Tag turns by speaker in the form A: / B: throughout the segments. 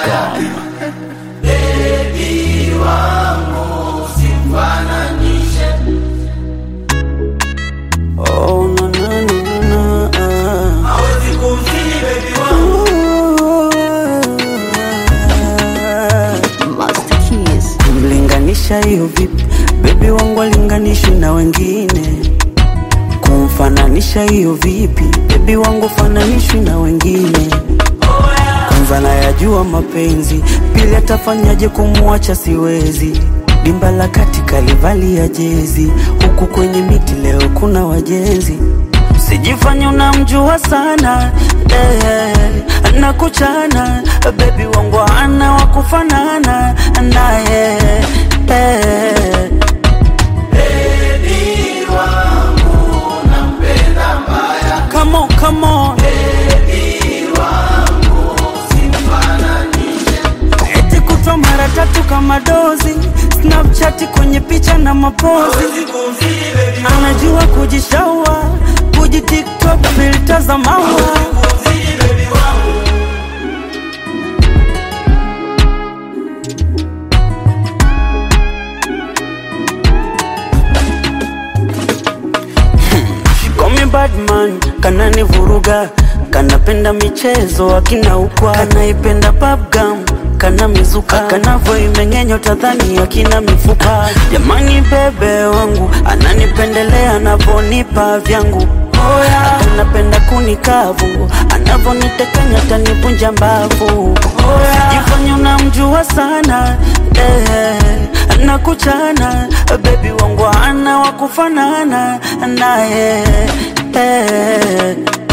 A: zedwap.com.
B: Oh, no, no, no, no, ah.
C: Master Keys.
B: Kumlinganisha hiyo vipi? Bebi wangu alinganishi na wengine. Kumfananisha hiyo vipi? Bebi wangu fananishwi na wengine. Kwanza nayajua mapenzi, pili atafanyaje kumwacha siwezi. Dimba la kati kalivalia jezi, huku kwenye miti leo kuna wajenzi. Sijifanye unamjua sana eh, nakuchana bebi wangu ana wa kufanana naye eh. Come on, come on. Eti kutwa mara tatu kama dozi Snapchat kwenye picha na mapozi Anajua kujishaua Kuji TikTok filter za maua Call me bad man, kanani vuruga kanapenda michezo akina ukwa kanaipenda babgam kana mizuka kanavo imeng'enyo tadhani akina mifupa jamani bebe wangu ananipendelea anavonipa vyangu Oya, anapenda kunikavu anavonitekanya tanivunja mbavu sijifanya unamjua sana eh, nakuchana bebi wangu ana wa kufanana naye eh.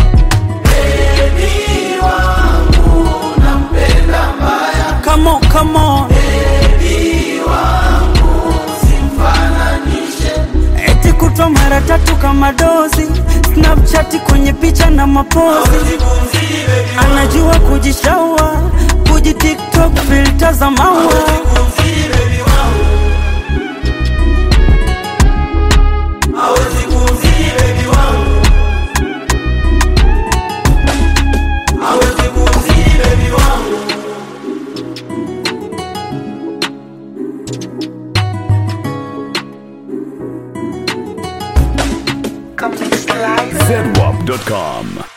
B: Come on, come on. Eti kutwa mara tatu kama dozi Snapchat kwenye picha na mapozi Anajua kujishaua Kuji TikTok filter za maua
A: zedwap.com.